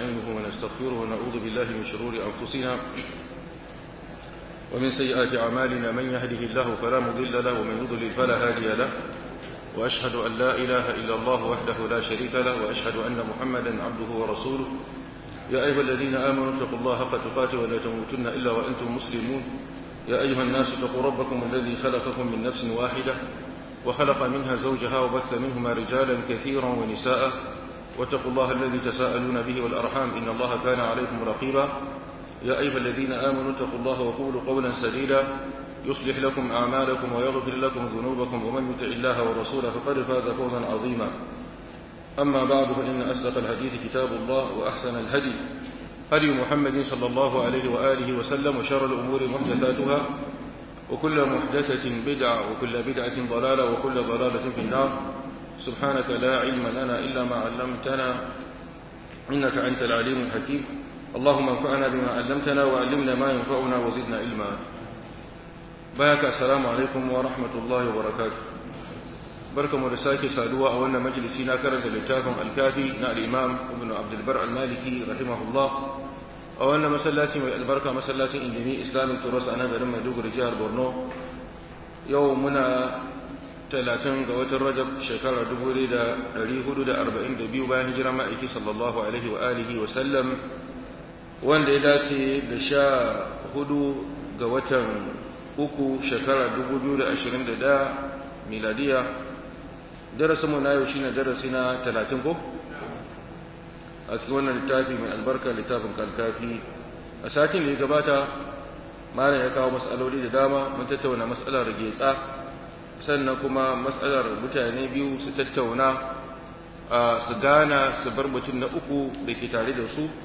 ونستعينه ونستغفره ونعوذ بالله من شرور أنفسنا ومن سيئات أعمالنا من يهده الله فلا مضل له ومن يضلل فلا هادي له وأشهد أن لا إله إلا الله وحده لا شريك له وأشهد أن محمدا عبده ورسوله يا أيها الذين آمنوا اتقوا الله حق تقاته ولا تموتن إلا وأنتم مسلمون يا أيها الناس اتقوا ربكم الذي خلقكم من نفس واحدة وخلق منها زوجها وبث منهما رجالا كثيرا ونساء واتقوا الله الذي تساءلون به والأرحام إن الله كان عليكم رقيبا يا أيها الذين آمنوا اتقوا الله وقولوا قولا سديدا يصلح لكم أعمالكم ويغفر لكم ذنوبكم ومن يطع الله ورسوله فقد فاز فوزا عظيما أما بعد فإن أصدق الحديث كتاب الله وأحسن الهدي هدي محمد صلى الله عليه وآله وسلم وشر الأمور محدثاتها وكل محدثة بدعة وكل بدعة ضلالة وكل ضلالة في النار سبحانك لا علم لنا إلا ما علمتنا إنك أنت العليم الحكيم اللهم انفعنا بما علمتنا وعلمنا ما ينفعنا وزدنا علما بارك السلام عليكم ورحمة الله وبركاته بركة مرساكي سادوا أولنا مجلسنا كرد لتاكم الكافي نا الإمام ابن عبد البر المالكي رحمه الله أولنا مسلاتي البركة مسلاتي إنجمي إسلامي ترس أنا برمى دوغ رجال برنو يومنا talatin ga watan rajab shekara dubu da ɗari hudu da arba'in da biyu bayan hijira ma'aiki sallallahu alaihi wa alihi wa sallam wanda ya dace da sha hudu ga watan uku shekara dubu biyu da ashirin da ɗaya miladiya darasinmu na yau shine darasi na talatin ko a cikin wannan littafi mai albarka littafin kalkafi a satin da ya gabata malam ya kawo matsaloli da dama mun tattauna matsalar getsa sannan kuma matsalar mutane biyu su tattauna su gana su bar mutum na uku da ke tare da su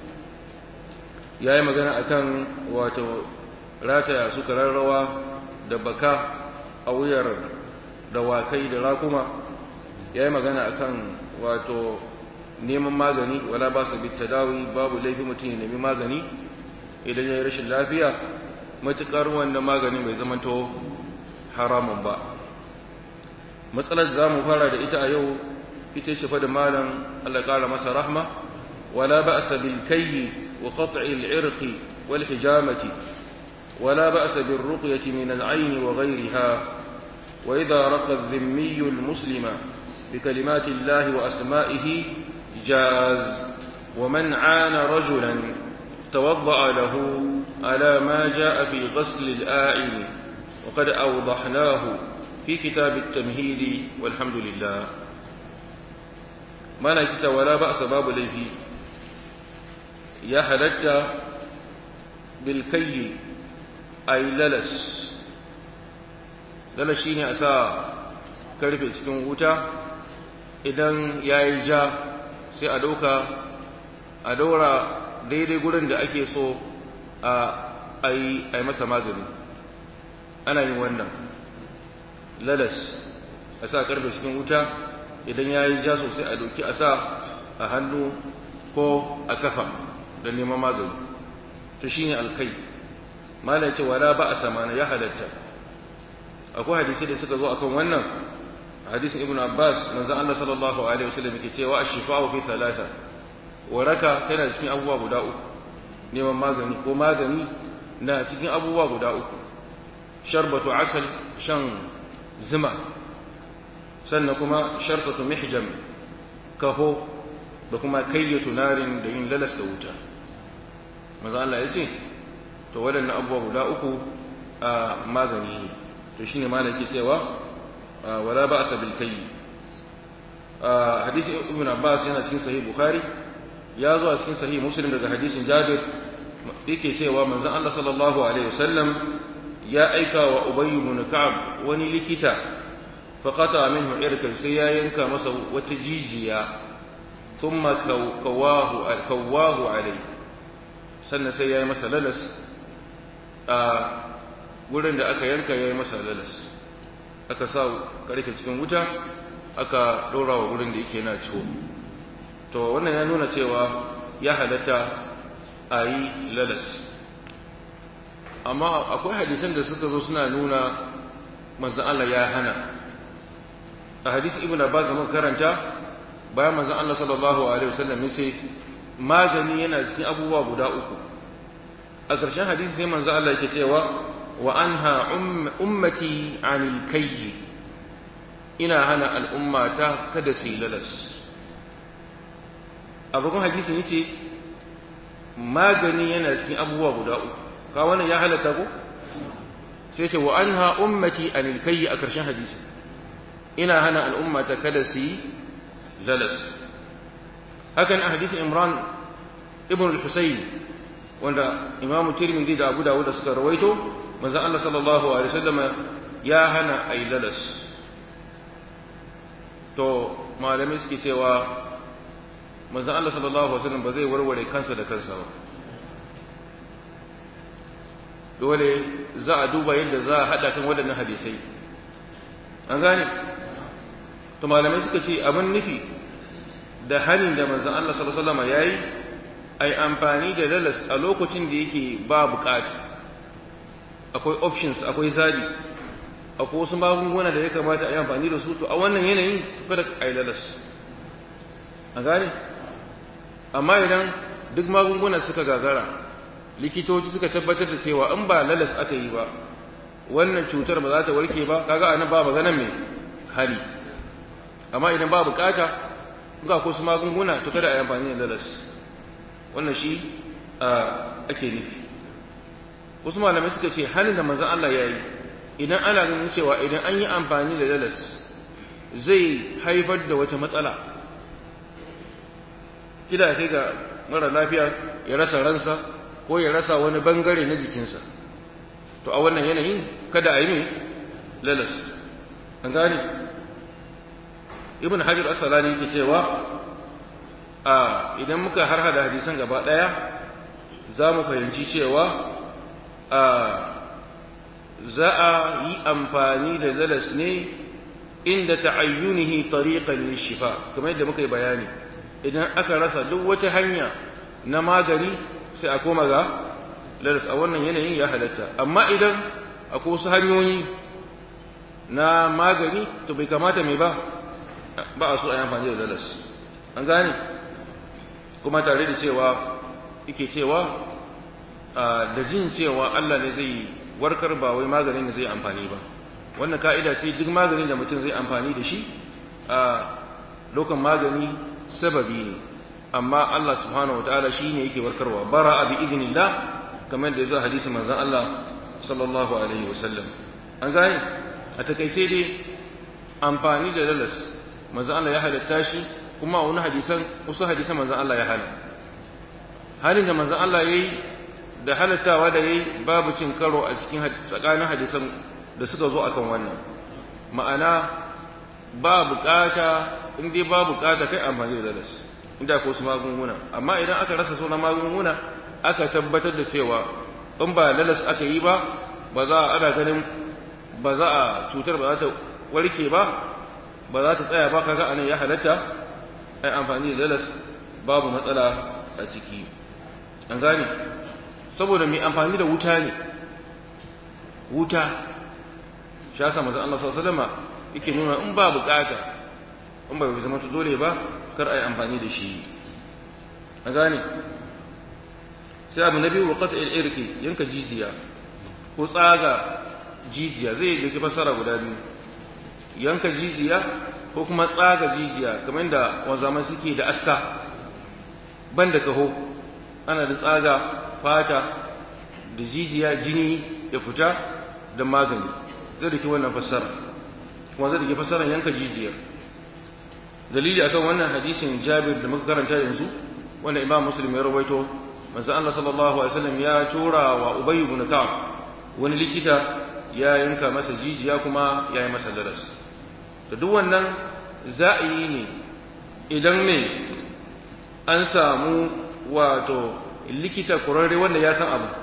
ya yi magana a kan wato rataya su kararrawa da baka a wuyar dawakai da rakuma ya yi magana a kan wato neman magani wala ba su bi tadawi babu laifi mutum ya nemi magani idan ya yi rashin lafiya matuƙar wannan magani bai zamanto haramun ba matsalar za mu fara da ita a yau ita ce fa da malam Allah ƙara masa rahma wala ba'sa bil kayyi wa qat'i al irqi wal hijamati wala ba'sa bil ruqyati min al ayn wa ghayriha wa idha raqa al dhimmi al muslima bi kalimati Allah wa asma'ihi jaz wa man 'ana rajulan توضأ له على ما جاء في غسل الآعن وقد أوضحناه في كتاب التمهيد والحمد لله ما نكت ولا بأس باب ليه يا حلت بالكي أي للس للس شيني أسا karfe cikin wuta idan ya yi ja sai a ɗauka a daura daidai gurin da ake so a yi masa magani ana yin wannan lalas a sa karfe cikin wuta idan ya yi ja sosai a doki a sa a hannu ko a kafa da neman magani to shine alkai malam ce wala ba a samana ya halatta akwai hadisi da suka zo akan wannan hadisin ibnu abbas manzon Allah sallallahu alaihi wasallam yake cewa ash-shifa'u fi thalatha waraka tana cikin abubuwa guda uku neman magani ko magani na cikin abubuwa guda uku sharbatu asal shan zuma sannan kuma shartatu mihjam kaho da kuma kayyatu narin da yin lalas da wuta maza Allah ya ce to waɗannan abubuwa guda uku a magani ne to shine malam ke cewa wala ba'sa bil kayyi hadisi ibn Abbas yana cikin sahih Bukhari ya zo a cikin sahih Muslim daga hadisin Jabir yake cewa manzon Allah sallallahu alaihi wasallam ya aika wa Ubay ibn Ka'ab wani likita fa qata minhu irkan sai ya yanka masa wata jijiya thumma kawahu kawahu alai sannan sai ya yi masa lalas a gurin da aka yanka ya yi masa lalas aka sa karfe cikin wuta aka ɗora wa gurin da yake na ciwo to wannan ya nuna cewa ya halatta a yi lalas amma akwai hadisan da suka zo suna nuna manzan Allah ya hana a hadisi ibn Abbas mun karanta bayan manzon Allah sallallahu alaihi wasallam yace magani yana cikin abubuwa guda uku a ƙarshen hadisi sai manzo Allah yake cewa wa anha ummati anil kayyi ina hana al'ummata kada su yi lalas a bakon hadisin yace magani yana cikin abubuwa guda uku ka wannan ya halatta ko sai ce wa anha ummati anil kayyi a ƙarshen hadisi ina hana al'ummata kada su yi lalas hakan a hadisin imran ibn al-husayn wanda imam tirmidhi da abu dawud suka rawaito manzon Allah sallallahu alaihi wasallam ya hana ay lalas to malamai suke cewa manzon Allah sallallahu alaihi wasallam ba zai warware kansa da kansa ba dole za a duba yadda za a hada kan waɗannan hadisai an gane to malamai suka ce abin nufi da hanin da manzon Allah sallallahu alaihi wasallam yayi ai amfani da lalas a lokacin da yake ba bukata akwai options akwai zabi akwai wasu magunguna da ya kamata a yi amfani da su to a wannan yanayin kada a yi lalas a gane amma idan duk magunguna suka gagara likitoci suka tabbatar da cewa in ba lalas aka yi ba wannan cutar ba za ta warke ba kaga anan ba maganan mai hali amma idan ba bukata ga ko su magunguna to kada a yi amfani da lalas wannan shi ake nufi wasu malamai suka ce halin da manzon Allah ya yi idan ana ganin cewa idan an yi amfani da lalas zai haifar da wata matsala kida sai ga mara lafiya ya rasa ransa ko ya rasa wani bangare na jikinsa to a wannan yanayin kada a yi mai lalas an gane ibn hajar asalani yake cewa a idan muka harhada hadisan gaba daya za mu fahimci cewa a za a yi amfani da lalas ne inda ta'ayyunihi tariqan lishifa kamar yadda muka yi bayani idan aka rasa duk wata hanya na magani sai a koma ga lalas a wannan yanayin ya halatta amma idan akwai wasu hanyoyi na magani to bai kamata mai ba ba a so a yi amfani da lalas an gane kuma tare da cewa yake cewa da jin cewa Allah ne zai warkar ba wai maganin da zai amfani ba wannan ka'ida ce duk maganin da mutum zai amfani da shi a lokan magani sababi ne amma Allah subhanahu wataala shine yake warkarwa bara bi idnillah kamar da yazo hadisi manzon Allah sallallahu alaihi wasallam an gane a takaice dai amfani da lalas manzon Allah ya halatta shi kuma wani hadisan wasu hadisan manzon Allah ya hana halin da manzon Allah yayi da halattawa da yayi babu cin karo a cikin tsakanin hadisan da suka zo akan wannan ma'ana ba bukata in dai ba bukata kai amfani da lalas inda ko su magunguna amma idan aka rasa sunan magunguna aka tabbatar da cewa in ba lalas aka yi ba ba za a ana ganin ba za a cutar ba za ta warke ba ba za ta tsaya ba kaga anan ya halatta ai amfani da lalas babu matsala a ciki an gane saboda mai amfani da wuta ne wuta shi yasa manzon Allah sallallahu alaihi wasallam yake nuna in ba bukata in ba zama dole ba kar ai amfani da shi an gane sai abu na biyu wa qat'i al-irqi yanka jijiya ko tsaga jijiya zai da fasara guda biyu yanka jijiya ko kuma tsaga jijiya kamar da wanzaman suke da aska ban da kaho ana da tsaga fata da jijiya jini ya fita da magani zai da ke wannan fassara kuma zai da ke fassara yanka jijiyar dalili akan wannan hadisin jabir da muka karanta yanzu wanda imam muslim ya rawaito manzo Allah sallallahu alaihi wasallam ya tura wa ubay ibn ka'ab wani likita ya yanka masa jijiya kuma ya yi masa daras da duk wannan za a yi ne idan ne an samu wato likita kurarre wanda ya san abu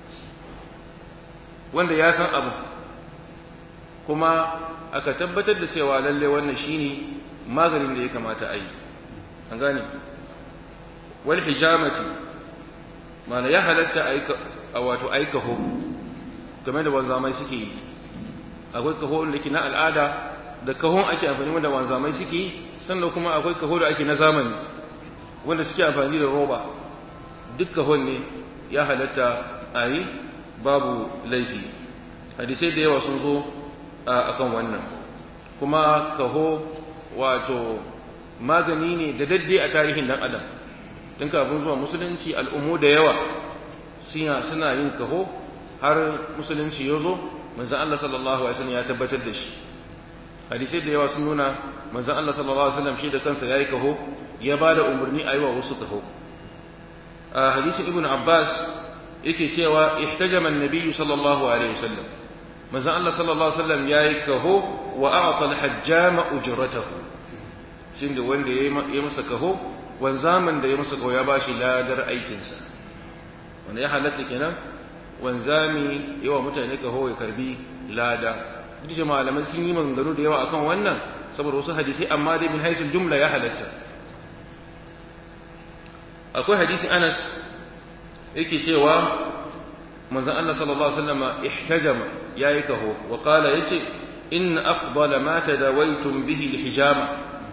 wanda ya san abu kuma aka tabbatar da cewa lalle wannan shine maganin da ya kamata a yi an gane wal hijamati mana ya halatta aika a wato aika ho game da wanzamai suke yi akwai kaho da ke na al'ada da kahon ake amfani da wanzamai suke yi sannan kuma akwai kaho da ake na zamani wanda suke amfani da roba duk kahon ne ya halatta a yi babu laifi hadisai da yawa sun zo a kan wannan kuma kaho wato magani ne da dadde a tarihin dan adam tun kafin zuwa musulunci al'ummu da yawa suna yin kaho har musulunci ya zo manzan Allah sallallahu alaihi wasallam ya tabbatar da shi hadisai da yawa sun nuna manzan Allah sallallahu alaihi wasallam shi da kansa yayi kaho ya ba da umarni a yi wa wasu kaho a hadisin ibn abbas yake cewa ihtajama an-nabiy sallallahu alaihi wasallam manzon Allah sallallahu alaihi wasallam yayi kaho wa a'ta al-hajjama ujratahu shin da wanda yayi masa kaho wanzaman da ya masa kaho ya bashi ladar aikin sa wanda ya halatta kenan wanzami yawa mutane kaho ya karbi lada duk da malaman sun yi maganganu da yawa akan wannan saboda wasu hadisi amma dai min haisul jumla ya halatta akwai hadisin Anas yake cewa manzon Allah sallallahu alaihi wasallam ihtajama yayi kaho wa qala yace in afdala ma tadawaitum bihi alhijama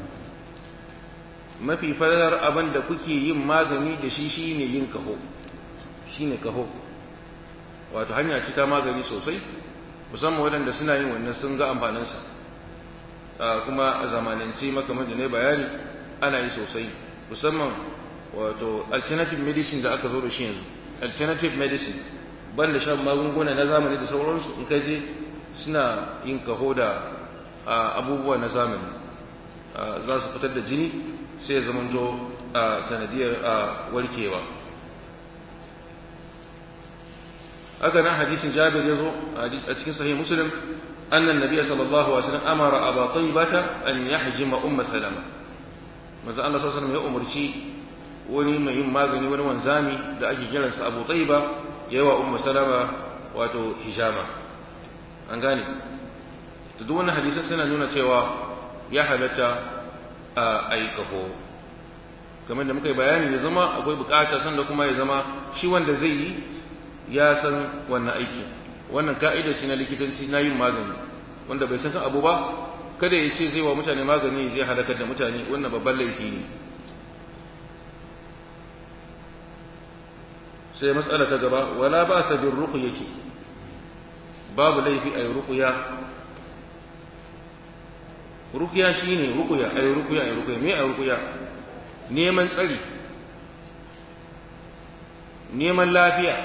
mafi fadar abin da kuke yin magani da shi shine yin kaho shine kaho wato hanya ce ta magani sosai musamman waɗanda suna yin wannan sun ga amfaninsa kuma a zamanance makamar da ne bayani ana yi sosai musamman wato alternative medicine da aka zo da shi yanzu alternative medicine ban da shan magunguna na zamani da sauransu in ka je suna yin kaho da abubuwa na zamani za su fitar da jini sai ya zamanto a sanadiyar warkewa haka nan hadisin jabir ya zo a cikin sahih muslim annan nabiya sallallahu alaihi wasallam amara aba tayyibata an yahjima umma salama manzo Allah sallallahu alaihi wasallam ya umarci wani mai yin magani wani wanzami da ake kiransa abu tsayiba ya yi wa umma salama wato hijama an gane da duk wannan hadisan suna nuna cewa ya halatta a yi kafo kamar da muka yi bayani ya zama akwai bukata sanda kuma ya zama shi wanda zai yi ya san wannan aiki wannan ka'ida ce na likitanci na yin magani wanda bai san kan abu ba kada ya ce zai wa mutane magani zai halakar da mutane wannan babban laifi ne sai matsala ta gaba wala ba sa bin ruqyati babu laifi ay ruqya ruqya shine ruqya ay ruqya ay ruqya me ay ruqya neman tsari neman lafiya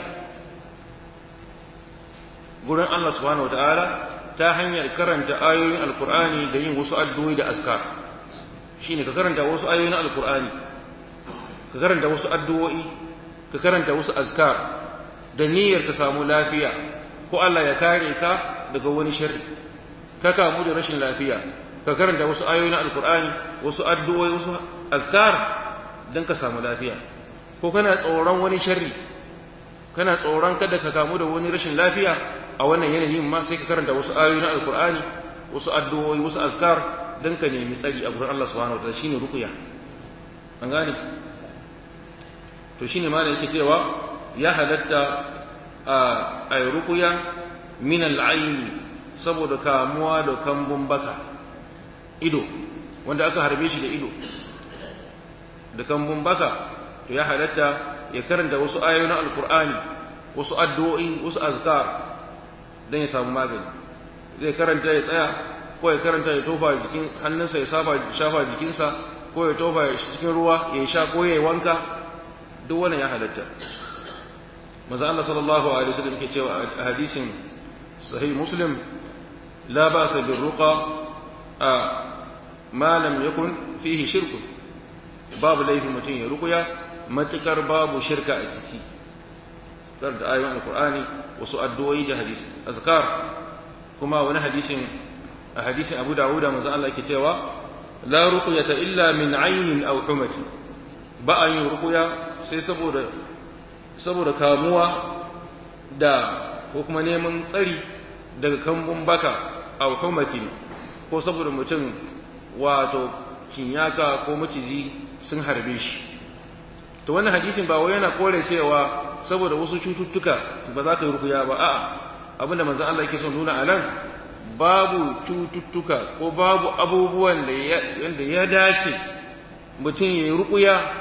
gurin Allah subhanahu wataala ta hanyar karanta ayoyin alqur'ani da yin wasu addu'o'i da askar shine ka karanta wasu ayoyin alqur'ani ka karanta wasu addu'o'i ka karanta wasu azkar da niyyar ka samu lafiya ko Allah ya kare ka daga wani sharri ka kamu da rashin lafiya ka karanta wasu ayoyi na alkur'ani wasu addu'o'i wasu azkar dan ka samu lafiya ko kana tsoron wani sharri kana tsoron kada ka kamu da wani rashin lafiya a wannan yanayin ma sai ka karanta wasu ayoyi na alkur'ani wasu addu'o'i wasu azkar dan ka nemi tsari a gurin Allah subhanahu wa ta'ala shine ruqya an gane to shine malam yake cewa ya halatta a ruqya min al-ayn saboda kamuwa da kambun baka ido wanda aka harbe shi da ido da kambun baka to ya halatta ya karanta wasu ayoyi na alqur'ani wasu addu'o'i wasu azkar dan ya samu magani zai karanta ya tsaya ko ya karanta ya tofa jikin hannunsa ya shafa jikinsa ko ya tofa cikin ruwa ya sha ko ya yi wanka duk wannan ya halatta maza Allah sallallahu alaihi wasallam yake cewa a hadisin sahih muslim la ba'sa bir ruqa a ma lam yakun fihi shirk babu laifin mutum ya ruqya matukar babu shirka a ciki dar da ayoyin alqur'ani wasu addu'o'i da hadisi azkar kuma wani hadisin a hadisin Abu Dawud manzo Allah yake cewa la ruqyata illa min aynin aw humati ba a yin ruqya sai saboda saboda kamuwa da ko kuma neman tsari daga kambun baka a hukumatin ko saboda mutum wato kinyaka ko maciji sun harbe shi to wannan hadisin ba wai yana kore cewa saboda wasu cututtuka ba za ka yi rukuya ba a'a abinda manzon Allah yake son nuna a nan babu cututtuka ko babu abubuwan da ya dace mutum ya yi rukuya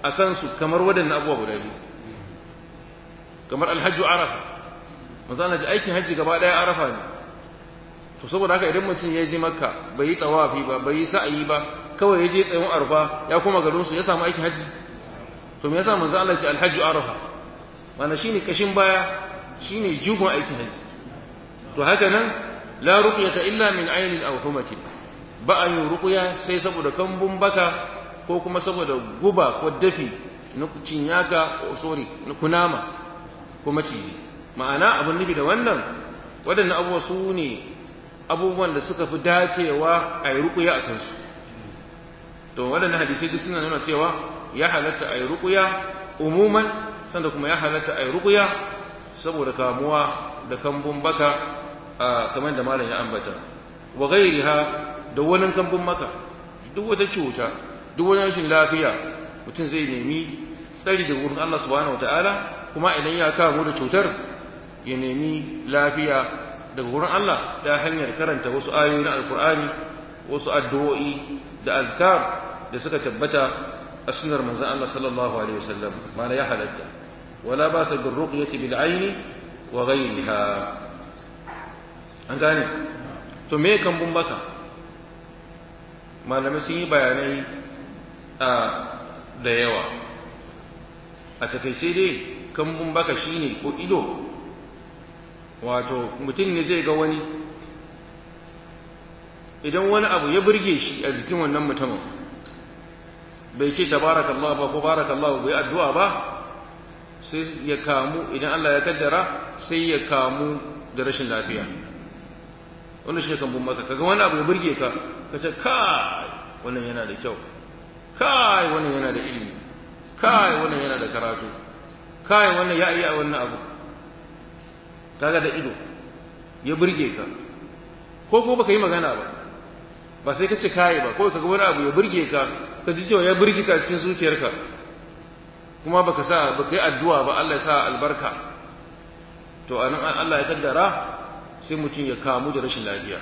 a kansu kamar waɗannan abubuwa guda biyu kamar alhajju arafa manzo Allah ji aikin hajji gaba ɗaya arafa ne to saboda haka idan mutum ya je makka bai yi tawafi ba bai yi sa'ayi ba kawai ya je tsayin arfa ya koma garin su ya samu aikin hajji to me yasa manzo Allah ce alhajju arafa mana shine kashin baya shine jugon aikin hajji to haka nan la ruqyata illa min aynin aw humatin ba a yin ruqya sai saboda kambun baka ko kuma saboda guba ko dafi na cinyaka ko sorry na kunama ko maciji ma'ana abin nufi da wannan waɗannan abubuwa su ne abubuwan da suka fi dacewa a yi ruƙuya a kansu to waɗannan hadisai duk suna nuna cewa ya halatta a yi ruƙuya umuman sanda kuma ya halatta a yi ruƙuya saboda kamuwa da kambun baka a kamar da malam ya ambata wa ghairiha da wani kambun maka duk wata cuta duk wani rashin lafiya mutum zai nemi tsari da wurin Allah subhanahu wataala kuma idan ya kamu da cutar ya nemi lafiya daga wurin Allah ta hanyar karanta wasu ayoyi na alkur'ani wasu addu'o'i da azkar da suka tabbata a sunnar manzon Allah sallallahu alaihi wasallam mana ya halatta wala ba sa bin ruqyati bil aini wa ghayriha an gane to me kambun baka malamai sun yi bayanai a da yawa a takaice dai kambun baka shine ko ido wato mutum ne zai ga wani idan wani abu ya burge shi a jikin wannan mutumin bai ce tabarakallah ba ko barakallah bai addu'a ba sai ya kamu idan Allah ya kaddara sai ya kamu da rashin lafiya wannan shi kan bun maka kaga wani abu ya burge ka ka ce kai wannan yana da kyau kai wannan yana da ilimi kai wannan yana da karatu kai wannan ya iya wannan abu kaga da ido ya burge ka ko ko baka yi magana ba ba sai ka ce kai ba ko kaga wani abu ya burge ka ka ji cewa ya burge ka cikin zuciyarka kuma baka sa baka yi addu'a ba Allah ya sa albarka to anan Allah ya kaddara sai mutum ya kamu da rashin lafiya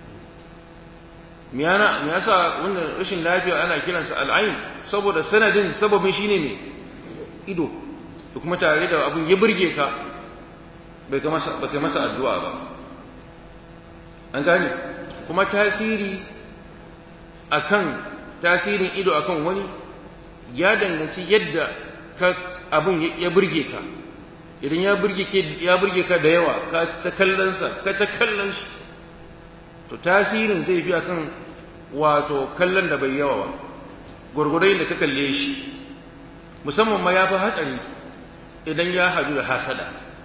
me yana me yasa wannan rashin lafiya ana kiransa al'ain saboda sanadin sababin shine ne ido to kuma tare da abun ya burge ka bai ga masa bai masa addu'a ba an gane kuma tasiri akan tasirin ido akan wani ya danganci yadda ka abun ya burge ka idan ya burge ke ya burge ka da yawa ka ta kallon sa ka ta kallon shi to tasirin zai fi akan wato kallon da bai yawa ba gurgurai da ka kalle shi musamman ma ya fi hatsari idan ya hadu da hasada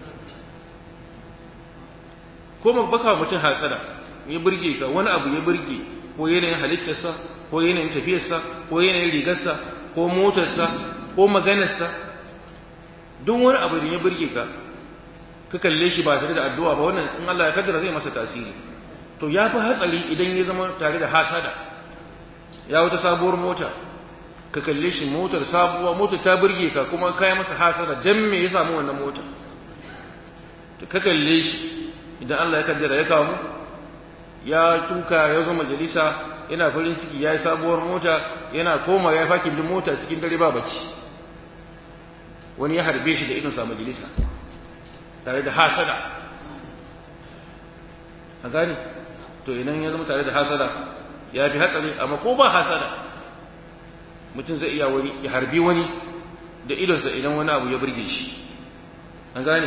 ko baka mutum hasada ya burge ka wani abu ya burge ko yanayin halittarsa ko yanayin tafiyarsa ko yanayin rigarsa ko motarsa ko maganarsa duk wani abu da ya burge ka ka kalle shi ba tare da addu'a ba wannan in Allah ya kaddara zai masa tasiri to ya fi hatsari idan ya zama tare da hasada ya wata sabuwar mota ka kalle shi motar sabuwa motar ta burge ka kuma kai masa hasada dan me ya samu wannan mota ka kalle shi idan Allah ya kaddara ya kawo ya tuka ya zo majalisa yana farin ciki ya yi sabuwar mota yana koma ya faki bin mota cikin dare ba bacci wani ya harbe shi da idonsa majalisa tare da hasada a gani to idan ya zama tare da hasada ya fi hatsari amma ko ba hasada mutum zai iya wani ya harbi wani da idonsa idan wani abu ya burge shi an gane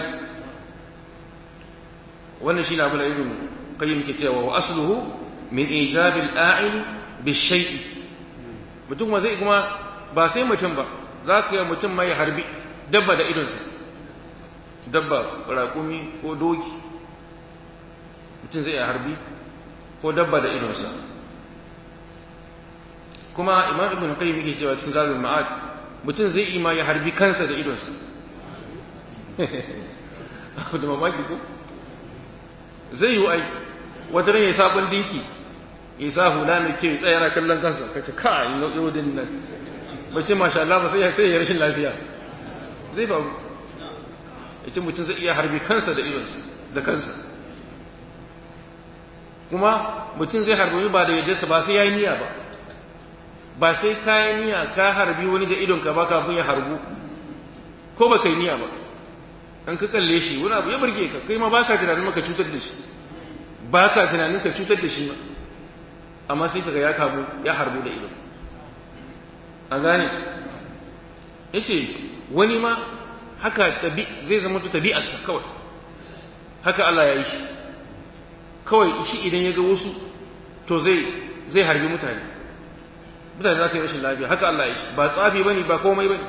wannan shi na abu da ibn qayyim ke cewa wa asluhu min ijab al-a'il bi shay'i mutum ma zai kuma ba sai mutum ba za ka yi mutum mai harbi dabba da idonsa dabba raƙumi ko doki mutum zai harbi ko dabba da idonsa kuma imam ibn qayyim yake cewa cikin zabul ma'ad mutum zai ima ya harbi kansa da idonsa da mamaki ko zai yi ai wata ran ya sabon dinki ya sa hula mai kyau tsaya yana kallon kansa kace kai yau din nan ba ce masha Allah ba sai ya sai ya rashin lafiya zai faru yace mutum zai iya harbi kansa da idonsa da kansa kuma mutum zai harbi ba da yadda ba sai yayi niyya ba ba sai kayan niyya ka harbi wani da idonka ba kafin ya harbu ko ba kai niyya ba an ka kalle shi wani abu ya burge ka kai ma baka tunanin maka cutar da shi baka tunanin ka cutar da shi ma amma sai kaga ya kamu ya harbu da ido an gane yace wani ma haka tabi zai zama to tabi'arsa kawai haka Allah ya yi shi kawai shi idan ya ga wasu to zai zai harbi mutane mutane za su yi rashin lafiya haka Allah ya yi ba tsafi bane ba komai bane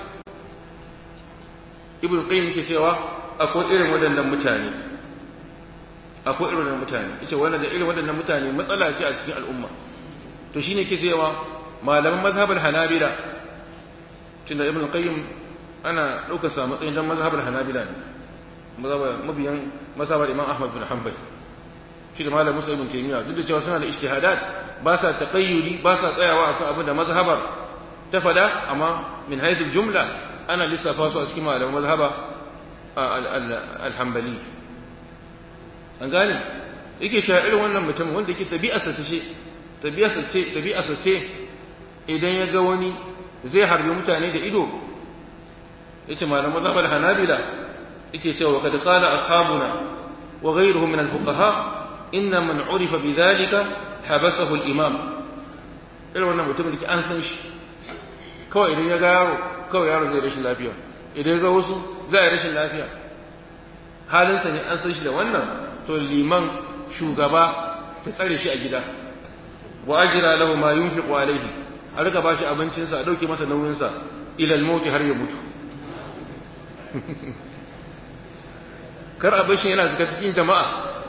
ibn qayyim yake cewa akwai irin waɗannan mutane akwai irin waɗannan mutane yace wannan da irin waɗannan mutane matsala ce a cikin al'umma to shine ke cewa malaman mazhabul hanabila tunda ibn qayyim ana ɗaukar sa matsayin dan mazhabul hanabila ne mazhabar mabiyan mazhabar imam ahmad bin hanbal shi da malam musa ibn taymiya duk da cewa suna da ijtihadat ba sa taqayyudi ba sa tsayawa akan abin da mazhabar ta fada amma min haythu jumla ana lissafa su a cikin malaman mazhaba al-hanbali an gane yake cewa irin wannan mutum wanda yake tabi'arsa ce tabi'arsa ce tabi'arsa ce idan ya ga wani zai harbi mutane da ido yace malaman mazhabar hanabila yake cewa kad qala ashabuna wa ghayruhum min al-fuqaha inna man urifa bidhalika habasahu al-imam irin wannan mutum da ke an san shi kawai idan ya ga yaro kawai yaro zai rashin lafiya idan ya ga wasu za a rashin lafiya halinsa ne an san shi da wannan to liman shugaba ta tsare shi a gida wa ajira lahu ma yunfiqu alayhi a rika bashi abincinsa a dauke masa nauyinsa ila al har ya mutu kar a bashi yana zuka cikin jama'a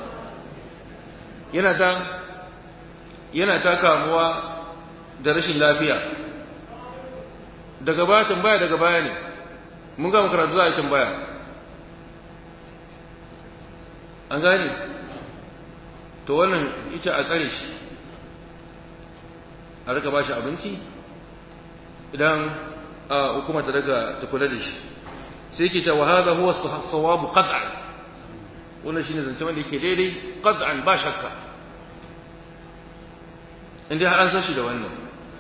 yana ta yana ta kamuwa da rashin lafiya daga baya tambaya daga baya ne mun ga karatu za a yi tambaya an gane to wannan ita a tsare shi a rika ba shi abinci idan hukuma ta daga ta kula da shi sai ke ta wa hadha huwa sawabu qat'an wannan shine zance wanda yake daidai qat'an ba shakka inda har an san shi da wannan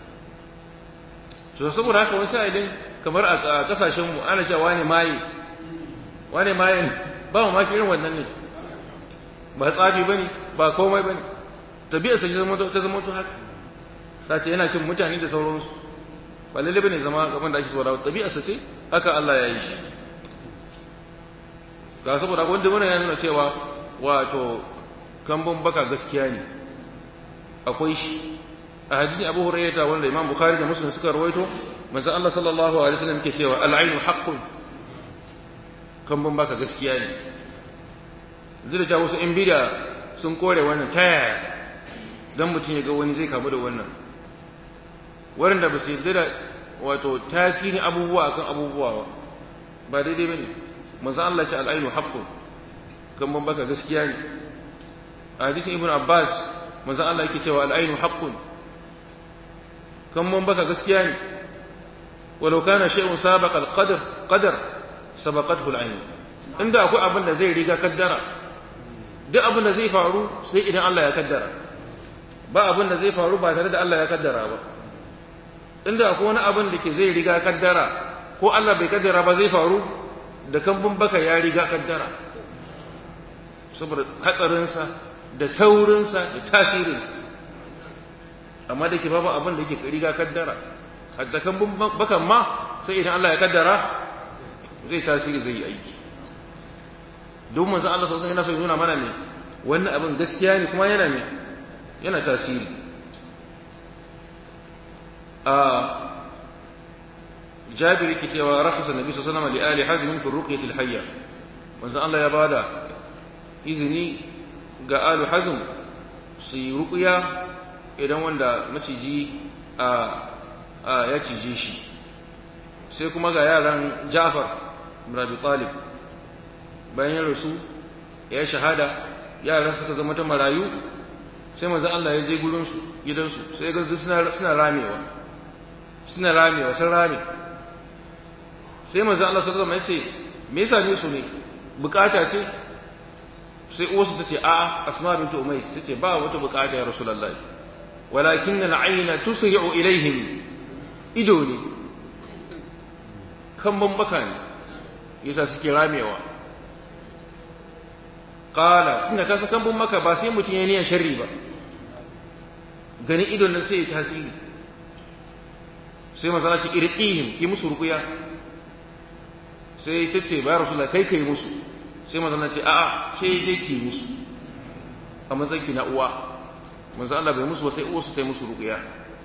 to saboda haka wani sa'ilin kamar a kasashen mu ana cewa wani maye wani maye ba mu maki irin wannan ne ba tsafi bane ba komai bane tabi'a sai zama ta zama to haka sace yana cin mutane da sauransu ba lalle bane zama gaban da ake so da tabi'a sa ce haka Allah ya yi shi ga saboda wanda wannan ya nuna cewa wato kambun baka gaskiya ne akwai shi a hadisi Abu Hurairah wanda Imam Bukhari da Muslim suka rawaito manzo Allah sallallahu alaihi wasallam ke cewa al-ainu haqqun kambun baka gaskiya ne zai da wasu in bida sun kore wannan ta yaya dan mutum ya ga wani zai kamu da wannan waɗanda ba su yarda da wato tasirin abubuwa akan abubuwa ba ba daidai bane manzo Allah ya ce al-ainu haqqun kambun baka gaskiya ne a hadisin Ibn Abbas manzo Allah yake cewa al-ainu haqqun kambun baka gaskiya ne walau kana shay'un sabaqa al-qadar qadar sabaqathu al-ain inda akwai abin da zai riga kaddara duk abin da zai faru sai idan Allah ya kaddara ba abin da zai faru ba tare da Allah ya kaddara ba inda akwai wani abin da ke zai riga kaddara ko Allah bai kaddara ba zai faru da kambun baka ya riga kaddara saboda hatsarinsa da saurinsa da tasirinsa amma da ke babu abin da ke riga kaddara hatta kambun bakan ma sai idan Allah ya kaddara zai tasiri zai yi aiki don manzon Allah sosai yana so nuna mana ne wannan abin gaskiya ne kuma yana ne yana tasiri a jabiri ke cewa rakhasa nabi sallallahu alaihi wasallam li ali hazm fi ruqyati al-hayya manzon Allah ya bada izini ga alu hazm su yi ruqya idan wanda maciji a ya cije shi sai kuma ga yaran Ja'far ibn Abi Talib bayan ya rasu ya shahada yaran suka zama ta marayu sai manzo Allah ya je gurin su gidansu sai ga suna suna ramewa suna ramewa sun rame sai manzo Allah sallallahu alaihi wasallam ya ce me yasa ne su ne bukata ce sai uwarsu tace a'a Asma bint Umays tace ba wata bukata ya Rasulullahi walakin al-ayna tusri'u ilaihim ido ne kambun baka ne yasa suke ramewa qala ina kasa kambun maka ba sai mutum ya niyan sharri ba gani idon nan sai ya tasiri sai manzo Allah ce irqihim ki musu ruqya sai ta ce ba rasulullah kai kai musu sai manzo Allah ce a'a sai dai ki musu a matsayin ki na uwa manzo Allah bai musu ba sai uwarsu ta yi musu ruqya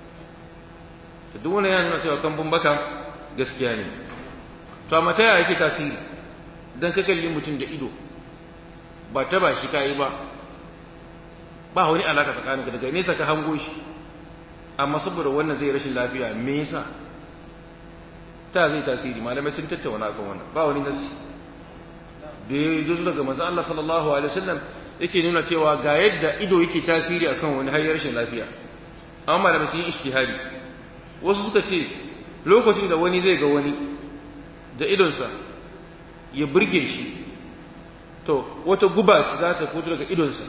to duk wannan yana nuna cewa kambun baka gaskiya ne to amma ta yaya yake tasiri dan ka kalli mutum da ido ba ta ba shi kai ba ba wani alaka tsakaninka daga nesa ka hango shi amma saboda wannan zai rashin lafiya me yasa ta zai tasiri malamai sun tattauna kan wannan ba wani nasi da ya zo daga manzo Allah sallallahu alaihi wasallam yake nuna cewa ga yadda ido yake tasiri akan wani har rashin lafiya amma malamai sun yi ijtihadi wasu suka ce lokacin da wani zai ga wani da idonsa ya burge shi to wata guba za ta fito daga idonsa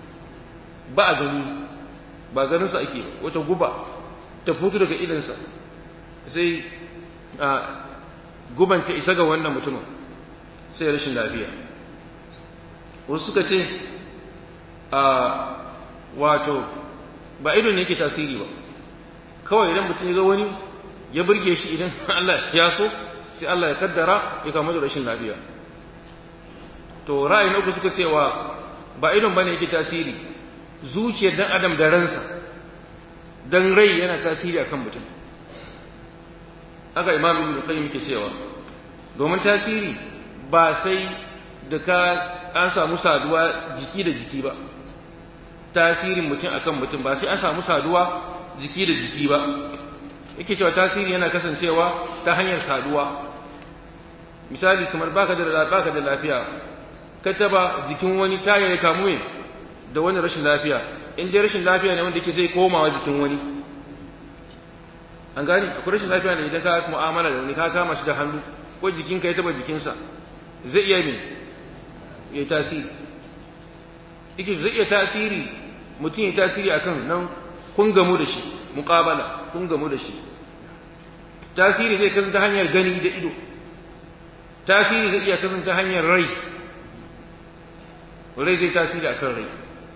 ba a gani ba ganinsa ake wata guba ta fito daga idonsa sai a guban ta isa ga wannan mutumin sai rashin lafiya wasu suka ce a wato ba idon ne yake tasiri ba kawai idan mutum ya ga wani ya burge shi idan Allah ya so sai Allah ya kaddara ya kama da rashin lafiya to ra'ayi na uku suka cewa ba idon bane yake tasiri zuciyar dan adam da ransa dan rai yana tasiri akan mutum aka imam ibn qayyim yake cewa domin tasiri ba sai da ka an samu saduwa jiki da jiki ba tasirin mutum akan mutum ba sai an samu saduwa jiki da jiki ba yake cewa tasiri yana kasancewa ta hanyar saduwa misali kamar baka da baka da lafiya ka taba jikin wani taya ya kamu da wani rashin lafiya in dai rashin lafiya ne wanda yake zai komawa jikin wani an gani akwai rashin lafiya ne idan ka mu'amala da wani ka kama shi da hannu ko jikinka ya taba jikinsa zai iya me ya tasiri yake zai iya tasiri mutum ya tasiri akan nan kun gamu da shi muqabala kun gamu da shi tasiri zai kasance hanyar gani da ido tasiri zai iya kasance hanyar rai rai zai tasiri akan rai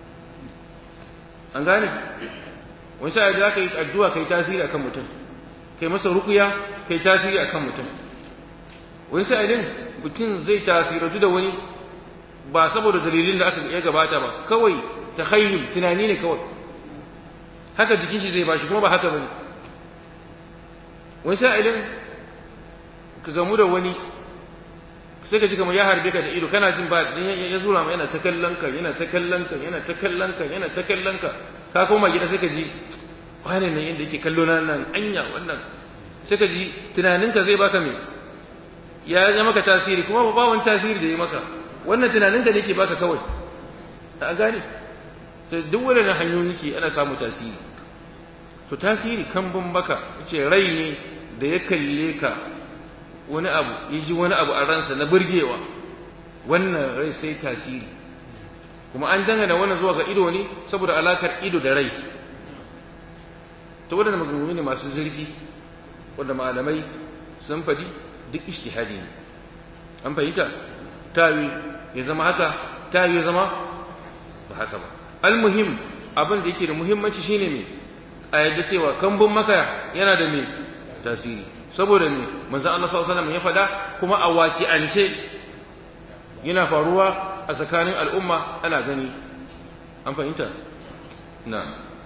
an gane wani sa'a da ka yi addu'a kai tasiri akan mutum kai masa rukuya kai tasiri akan mutum wani sa'a din mutum zai tasiratu da wani ba saboda dalilin da aka ya gabata ba kawai takhayyul tunani ne kawai haka jikin shi zai bashi kuma ba haka bane wani sa'a din ka gamu da wani sai ka ji kamar ya harbe ka da ido kana jin ba ya zura ma yana ta kallon ka yana ta kallon ka yana ta kallon ka yana ta kallon ka ka koma gida sai ka ji wane ne inda yake kallo na nan anya wannan sai ka ji tunanin ka zai baka me ya ya maka tasiri kuma ba wani tasiri da ya maka wannan tunanin ka ne yake baka kawai a gane to duk wannan hanyoyi ke ana samu tasiri to tasiri kan baka ce rai ne da ya kalle ka wani abu ya ji wani abu a ransa na burgewa wannan rai sai tasiri kuma an dangana wannan zuwa ga ido ne saboda alakar ido da rai to waɗanda maganganu ne masu zurfi wanda malamai sun faɗi duk ishtihadi ne an fahimta tawi ya zama haka tawi ya zama ba haka ba almuhim abin da yake da muhimmanci shine me a yadda cewa kambun maka yana da me tasiri saboda ne manzon Allah sallallahu alaihi wasallam ya faɗa kuma a waqi'ance yana faruwa a tsakanin al'umma ana gani an fahimta na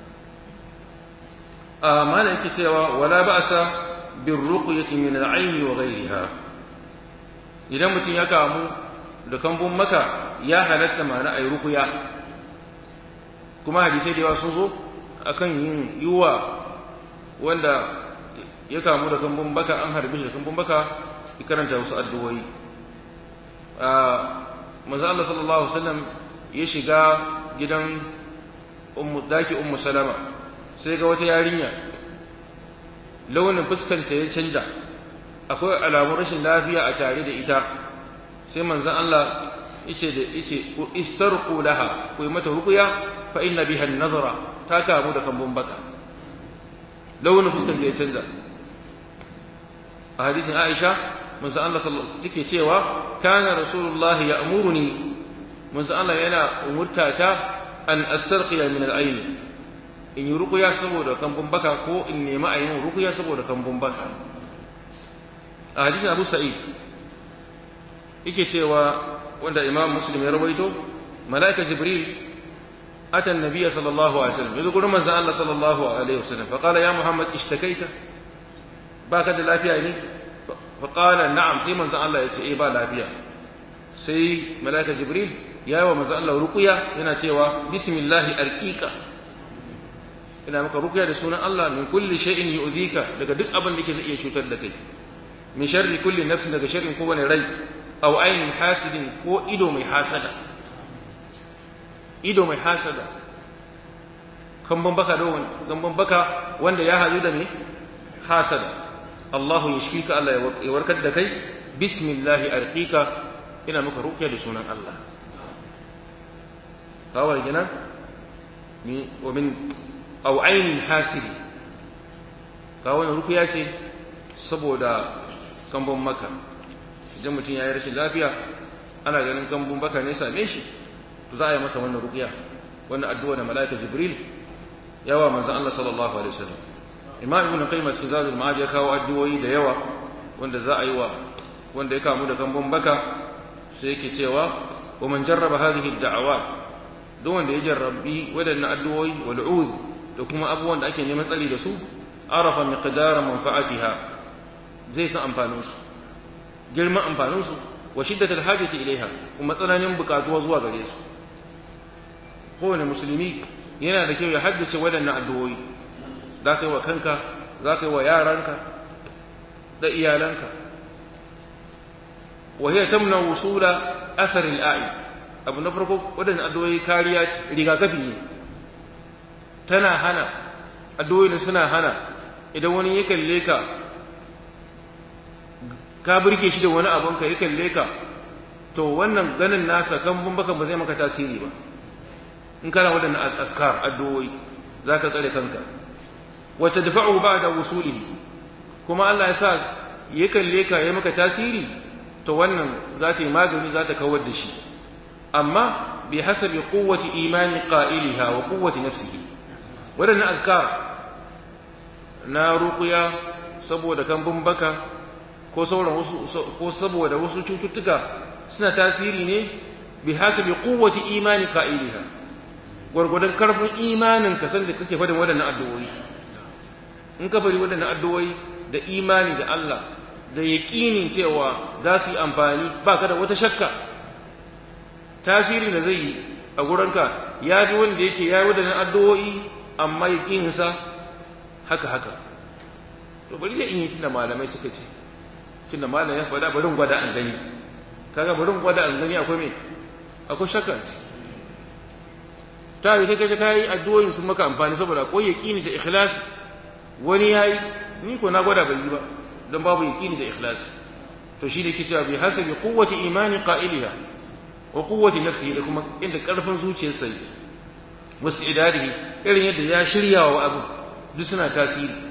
a mana yake cewa wala ba'sa bir ruqyati min al-ayn wa ghayriha idan mutum ya kamu da kambun maka ya halatta mana ayi ruqya kuma hadisai da yawa sun zo akan yin yiwa wanda ya kamu da kambun baka an harbe shi da kambun baka ya karanta wasu addu'o'i a manzo Allah sallallahu alaihi wasallam ya shiga gidan ummu daki ummu salama sai ga wata yarinya launin fuskanta ya canja akwai alamun rashin lafiya a tare da ita sai manzon Allah yace da yace istarqu laha ku mata ruqya fa inna biha an-nazara ta kamu da kambun baka launin fuskanta ya canja a hadisin Aisha manzo Allah sallallahu take cewa kana rasulullah ya'muruni manzo Allah yana umurta ta an astarqiya min al-ayn in yi ruqya saboda kambun baka ko in nemi a yin ruqya saboda kambun baka a hadisin Abu Sa'id yake cewa wanda Imam Muslim ya rawaito malaika Jibril أتى النبي صلى الله عليه وسلم يقول من الله صلى الله عليه وسلم فقال يا محمد اشتكيت باكد لا فيها إني فقال نعم سي من الله يتعي با لا فيها سي ملائكة جبريل يا ومن الله رقيا هنا تيوا بسم الله أرقيك ina maka ruqya da sunan Allah min kulli shay'in yu'dhika daga duk abin da ke zai iya cutar da kai min sharri kulli nafsin daga sharrin kowane rai aw ainin hasidin ko ido mai hasada ido mai hasada kamban baka da kamban baka wanda ya hadu da me hasada Allahu yashfika Allah ya warkar da kai bismillah arqika ina maka ruqya da sunan Allah kawai gina ni wa min aw ainin hasidi kawai ruqya ce saboda kamban maka idan mutum ya yi rashin lafiya ana ganin kambun baka ne same shi to za a yi masa wannan ruqya wannan addu'a da malaika jibril yawa manzon Allah sallallahu alaihi wasallam imam ibn qayyim cikin zadul ma'ad ya kawo addu'o'i da yawa wanda za a yi wa wanda ya kamu da kambun baka sai yake cewa wa man jarraba hadhihi ad-da'awat duk wanda ya jarrabi wadannan addu'o'i wal ud da kuma abubuwan da ake neman tsari da su arafa miqdara manfa'atiha zai san amfanin su girman amfanin su wa shiddatul hajati ilaiha kuma tsananin bukatuwa zuwa gare su kowane musulmi yana da kyau ya haddace waɗannan addu'o'i za ka yi wa kanka za ka yi wa yaranka da iyalanka wa hiya tamna wusula athar al-a'i abu na farko waɗannan addu'o'i kariya rigakafi ne tana hana addu'o'i suna hana idan wani ya kalle ka ka burge shi da wani abun ka ya kalle ka to wannan ganin nasa kan baka ba zai maka tasiri ba in kana waɗannan azkar addu'o'i za ka tsare kanka wa tadfa'u ba'da wusulihi kuma Allah ya sa ya kalle ka ya maka tasiri to wannan za ta yi magani za ta kawar da shi amma bi hasabi quwwati imani qa'iliha wa quwwati nafsihi waɗannan azkar na ruqya saboda kambun baka ko sauran wasu ko saboda wasu cututtuka suna tasiri ne bi hasabi quwwati imani qa'iliha gwargwadon karfin imanin ka san da kake faɗin waɗannan addu'o'i in ka bari waɗannan addu'o'i da imani da Allah da yaƙinin cewa za su yi amfani ba ka da wata shakka tasiri da zai yi a gurinka ya fi wanda yake ya yi waɗannan addu'o'i amma yaƙininsa haka haka to bari da in yi tunda malamai suka ce tunda malamai ya faɗa bari gwada an gani kaga bari gwada an gani akwai me akwai shakka ta yi kai ka yi addu'o'in sun maka amfani saboda akwai yaqini da ikhlas wani yayi ni ko na gwada bai yi ba dan babu yaqini da ikhlas to shi ne ke cewa bi hasabi quwwati imani qa'iliha wa quwwati nafsihi da kuma inda karfin zuciyarsa yake wasu idadihi irin yadda ya shirya wa abu duk suna tasiri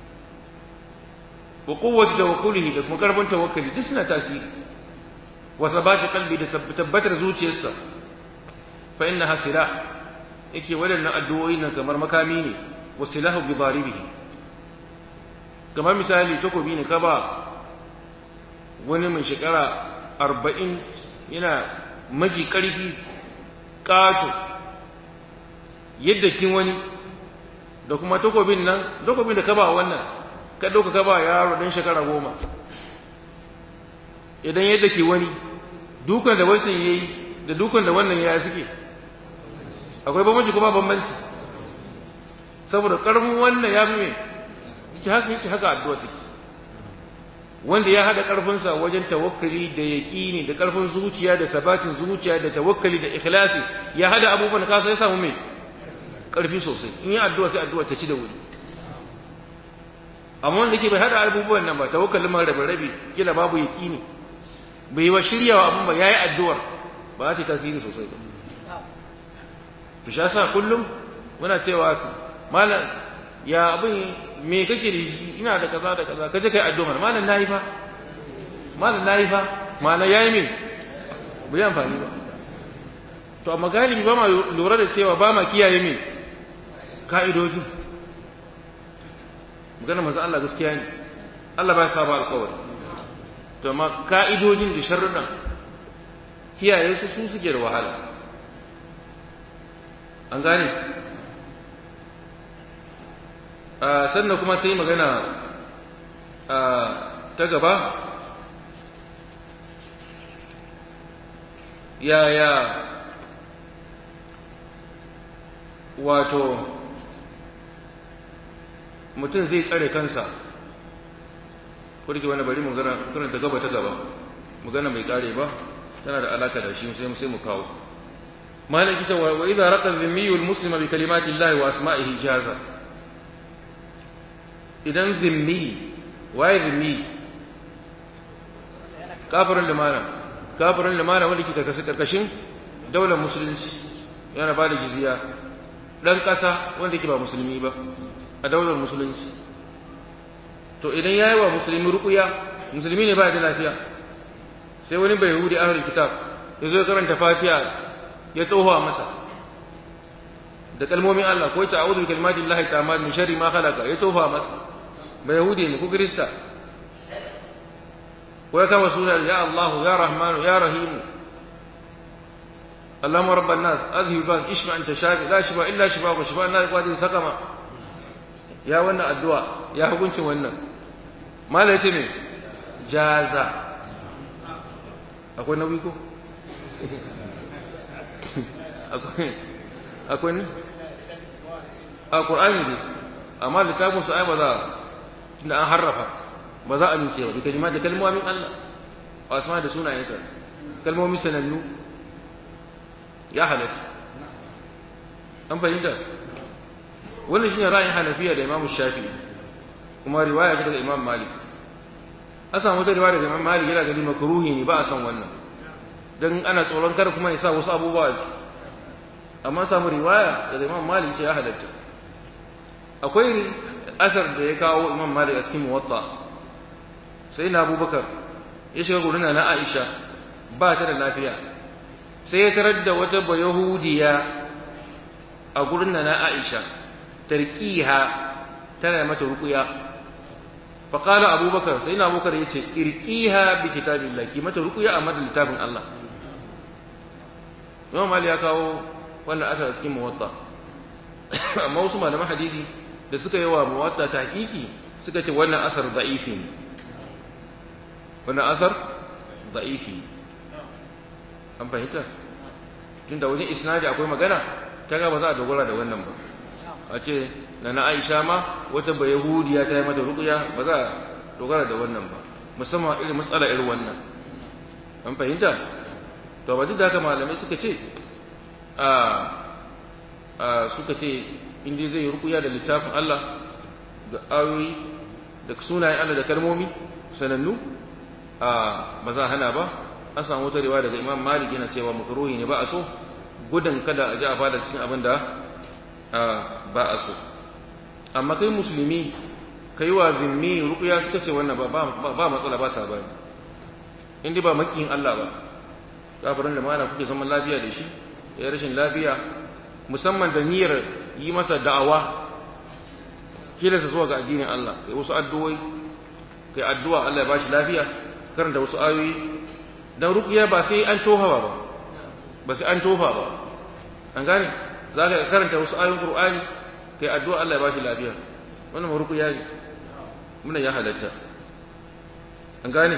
wa quwwati tawakkulihi da kuma karfin tawakkali duk suna tasiri wa sabati qalbi da tabbatar zuciyarsa fa innaha silah yake waɗannan addu'o'i nan kamar makami ne wa silahu bi daribihi kamar misali takobi ne ka ba wani mai shekara arba'in yana maji ƙarfi ƙato yadda kin wani da kuma takobin nan takobin da ka ba wannan ka ɗauka ka ba yaro ɗan shekara goma idan yadda ke wani dukan da wancan ya yi da dukan da wannan ya suke akwai bambanci kuma bambanci saboda ƙarfin wannan ya fi mai yake haka yake haka addu'a take wanda ya hada karfinsa wajen tawakkali da yaqini da karfin zuciya da sabatin zuciya da tawakkali da ikhlasi ya hada abubuwan ka sai samu mai karfi sosai in yi addu'a sai addu'a ta ci da wuri amma wanda yake bai hada abubuwan nan ba tawakkalin ma rabe rabe kila babu yaqini bai wa shiryawa abun ba yayi addu'ar ba za ta tasiri sosai ba to shi yasa kullum muna cewa malam ya abin me kake da shi ina da kaza da kaza kaje kai addu'a malam nayi fa malam nayi fa malam yayi min bai amfani ba to amma galibi ba ma lura da cewa ba ma kiyaye min ka'idojin magana manzo Allah gaskiya ne Allah ba ya saba alƙawari to amma ka'idojin da sharruɗan kiyaye su su suke da wahala an gane sannan kuma sai magana ta gaba yaya wato mutum zai tsare kansa kurki wani bari mu gana ta gaba ta gaba magana mai kare ba tana da alaka da shi sai sai mu kawo malaki ta wa idza raqa dhimmiyu almuslima bi kalimati llahi wa asma'ihi jaza idan zimmi waye zimmi kafirin limana kafirin limana wanda kika kasu karkashin daular musulunci yana ba da jizya dan kasa wanda ke ba musulmi ba a daular musulunci to idan yayi wa musulmi ruqya musulmi ne ba da lafiya sai wani bai yahudi ahlul kitab ya zo karanta fatiha ya tsohuwa masa da kalmomin Allah ko ta a'udhu bi kalimati llahi ta'ala min sharri ma khalaqa ya tsohuwa masa bai yahudi ne ko kirista ko ya kama suna ya Allah ya Rahman ya Rahim اللهم رب الناس اذهب بان اشفع انت شافي لا شفاء الا شفاءك وشفاء الناس قادر سقما يا wannan addu'a ya hukuncin wannan mala yace me jaza akwai nauyi ko akwai akwai ne a qur'ani ne amma littafin su ai ba za tunda an harrafa ba za a amince ba bi kalima da kalmomin Allah wa asma da sunayensa kalmomin sanannu ya halatta an fahimta wannan shine ra'ayin Hanafiya da Imam Shafi'i kuma riwaya daga Imam Malik an samu wata riwaya daga Imam Malik yana gani makruhi ne ba a san wannan dan ana tsoron kar kuma ya sa wasu abubuwa amma samu riwaya daga Imam Malik ce ya halatta akwai asar da ya kawo Imam Malik a cikin Muwatta sai na Abubakar ya shiga gurin na Aisha ba ta da lafiya sai ya tarar da wata bayahudiya a gurin na Aisha tarkiha tana mata ruqya fa qala abubakar sai na abubakar yace irqiha bi kitabillah ki mata ruqya amma da littafin Allah Imam Malik ya kawo wannan asar cikin muwatta amma wasu malaman hadisi da suka yi wa muwatta tahqiqi suka ce wannan asar da'ifi ne wannan asar da'ifi an fahimta tunda wajen isnadi akwai magana kaga ba za a dogara da wannan ba a ce na na Aisha ma wata ba Yahudiya ta yi mata ruqya ba za a dogara da wannan ba musamman irin matsala irin wannan an fahimta to ba duk da haka malamai suka ce a a suka ce in dai zai ruqya da littafin Allah da ayoyi da sunayen Allah da kalmomi sanannu a ba za a hana ba an samu wata riwaya daga Imam Malik yana cewa makruhi ne ba a so gudun kada a ji a fada cikin abin da ba a so amma kai musulmi kai wa zimmi ruqya suka ce wannan ba ba matsala ba ta bani in dai ba makiyin Allah ba kafirin da mana kuke zaman lafiya da shi ya rashin lafiya musamman da niyyar yi masa da'awa kila sa zuwa ga addinin Allah kai wasu addu'o'i kai addu'a Allah ya bashi lafiya karanta wasu ayoyi dan ruqya ba sai an tofa ba ba sai an tofa ba an gane za ka karanta wasu ayoyin qur'ani kai addu'a Allah ya bashi lafiya wannan ruqya ne muna ya halatta an gane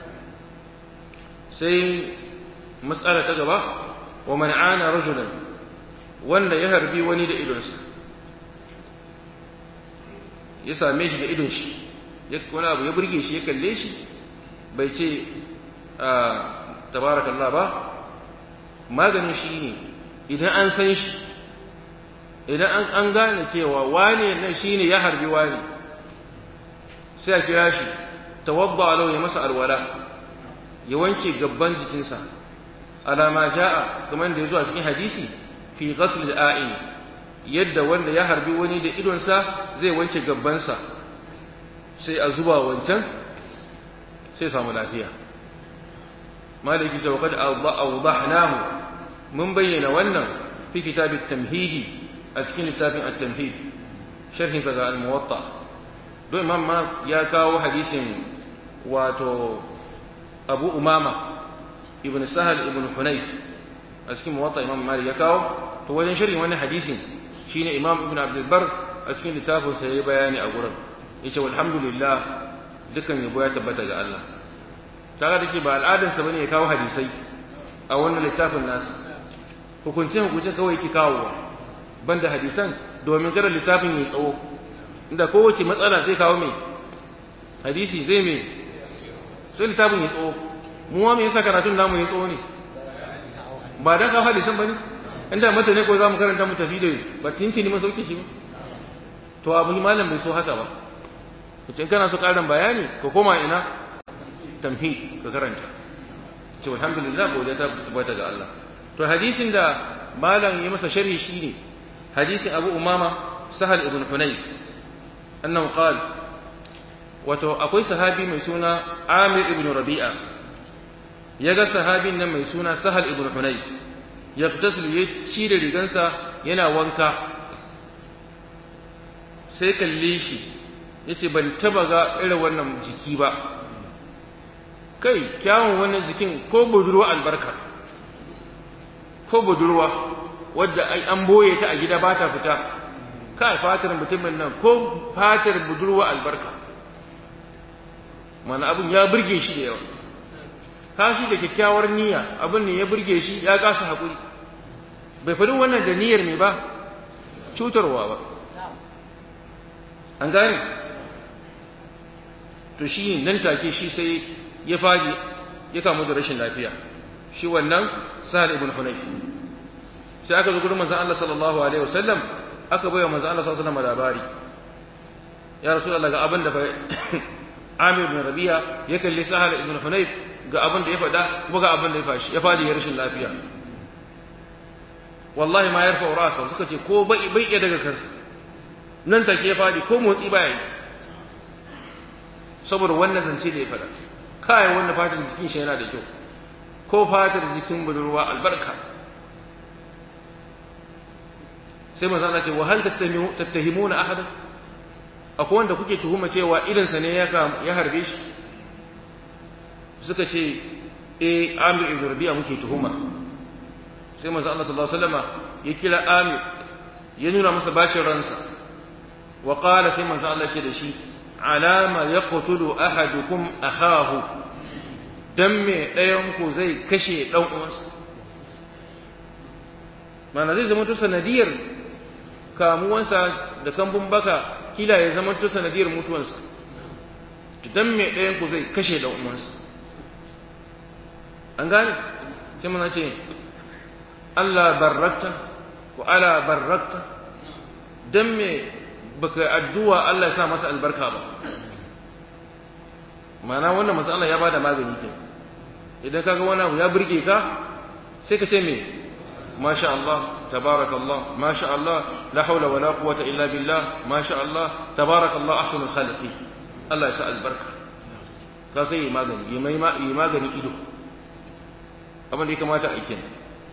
sai matsala ta gaba wa man ana rajulan wanda ya harbi wani da idonsa ya same shi da idon shi wani abu ya burge shi ya kalle shi bai ce tabarakallah ba maganin shi ne idan an san shi idan an gane cewa wane nan shi ne ya harbi wane sai a kira shi tawadda alau ya masa alwala ya wanke gabban jikinsa alama ja'a kamar da ya zo a cikin hadisi fi ghasl al-a'in yadda wanda ya harbi wani da idonsa zai wanke gabbansa sai a zuba wancan sai samu lafiya maliki ce wakad awdahnahu mun bayyana wannan fi kitabit tamhidi a cikin littafin at-tamhid sharhin sa ga al-muwatta don imam ma ya kawo hadisin wato abu umama ibn sahal ibn hunayf a cikin muwatta imam malik ya kawo to wajen sharhin wannan hadisin shine imam ibn abdul bar a cikin littafin sa yayi bayani a gurin yace walhamdulillah dukan yabo ya tabbata ga Allah kaga dake ba al'adar sa bane ya kawo hadisai a wannan littafin nasu hukunce hukunce kawai ki kawo banda hadisan domin kada littafin ya tsawo inda kowace matsala zai kawo mai hadisi zai mai sai littafin ya tsawo mu ma me yasa karatun namu ya tsawo ne ba dan kawo hadisan bane inda mata ne ko za mu karanta mu tafi da ba tinki ne mun sauke shi ba to abu malam bai so haka ba in kana so karin bayani ka koma ina tamhid ka karanta ce alhamdulillah godiya ta tabbata ga Allah to hadisin da malam ya masa sharhi shine hadisin Abu Umama Sahal ibn Hunayf annahu qala wato akwai sahabi mai suna Amir ibn Rabi'a yaga sahabin nan mai suna Sahal ibn Hunayf yaqtasil ya ci da rigansa yana wanka sai kalle shi yace ban taba ga irin wannan jiki ba kai kyawun wannan jikin ko budurwa albarka ko budurwa wadda ai an boye ta a gida ba ta fita kai fatar mutumin nan ko fatar budurwa albarka mana abin ya burge shi da yawa kashi da kyakkyawar niyya abin ne ya burge shi ya kasa haƙuri bai faɗi wannan da niyyar me ba cutarwa ba an gane to shi nan take shi sai ya faɗi ya kamu da rashin lafiya shi wannan sahal ibn hunayf sai aka zo gurin manzon Allah sallallahu alaihi wasallam aka bayar manzon Allah sallallahu alaihi wasallam labari ya rasulullah ga abin da fa Amir bin Rabi'a ya kalli Sahal ibn Hunayf ga abin da ya faɗa kuma ga abin da ya fashi ya fadi ya rashin lafiya wallahi ma yarfa rasa suka ce ko bai bai iya daga kansa nan take ya fadi ko motsi baya yi saboda wannan zance da ya faɗa kai wanda fatar jikin shi yana da kyau ko fatar jikin budurwa albarka sai manzo Allah ce wa hal tattahimuna ahada akwai wanda kuke tuhuma cewa idan sa ne ya ya harbe shi suka ce eh Amir ibn Rabi'a muke tuhuma sai manzo Allah sallallahu alaihi wasallam ya kira Amir ya nuna masa bashin ransa wa qala sai manzo Allah ce da shi alama yaqtulu ahadukum akhahu dan me ɗayan ku zai kashe ɗan uwansa mana zai zama to sanadiyar kamuwansa da kambun baka kila ya zama to sanadiyar mutuwansa dan me ɗayan ku zai kashe ɗan uwansa an gane sai muna ce Allah barrakta ko ala barrakta dan me baka addu'a Allah ya sa masa albarka ba mana wannan matsala ya bada magani ke idan kaga wani abu ya burge ka sai ka ce me masha Allah tabarakallah masha Allah la haula wala quwwata illa billah masha Allah tabarakallah ahsanul khaliqin Allah ya sa albarka ka sai yi magani yi mai yi magani ido abin da ya kamata a yi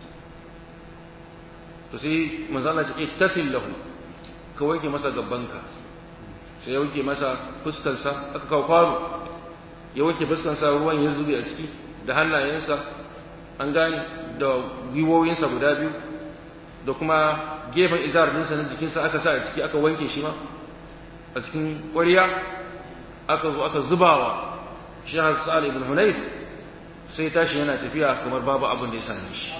to sai manzo Allah ya ce ittasil lahu ka wanke masa gabbanka sai ya wanke masa fuskarsa aka kawo kwano ya wanke fuskarsa ruwan ya zube a ciki da hannayensa an gane da gwiwowinsa guda biyu da kuma gefen izar dinsa na jikinsa aka sa a ciki aka wanke shi ma a cikin ƙwariya aka zo aka zubawa shahar sa'al ibn hunayf sai tashi yana tafiya kamar babu abin da ya same shi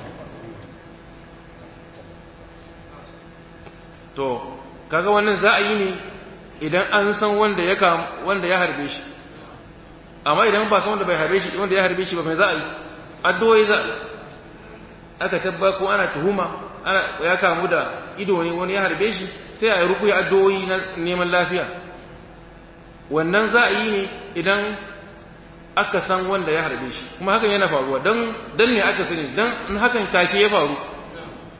to kaga wannan za a yi ne idan an san wanda ya kam wanda ya harbe shi amma idan ba san wanda bai harbe shi wanda ya harbe shi ba mai za a yi addu'o'i za aka tabba ko ana tuhuma ana ya kamu da ido ne wani ya harbe shi sai a yi rukuya addu'o'i na neman lafiya wannan za a yi ne idan aka san wanda ya harbe shi kuma hakan yana faruwa dan dan ne aka sani dan in hakan take ya faru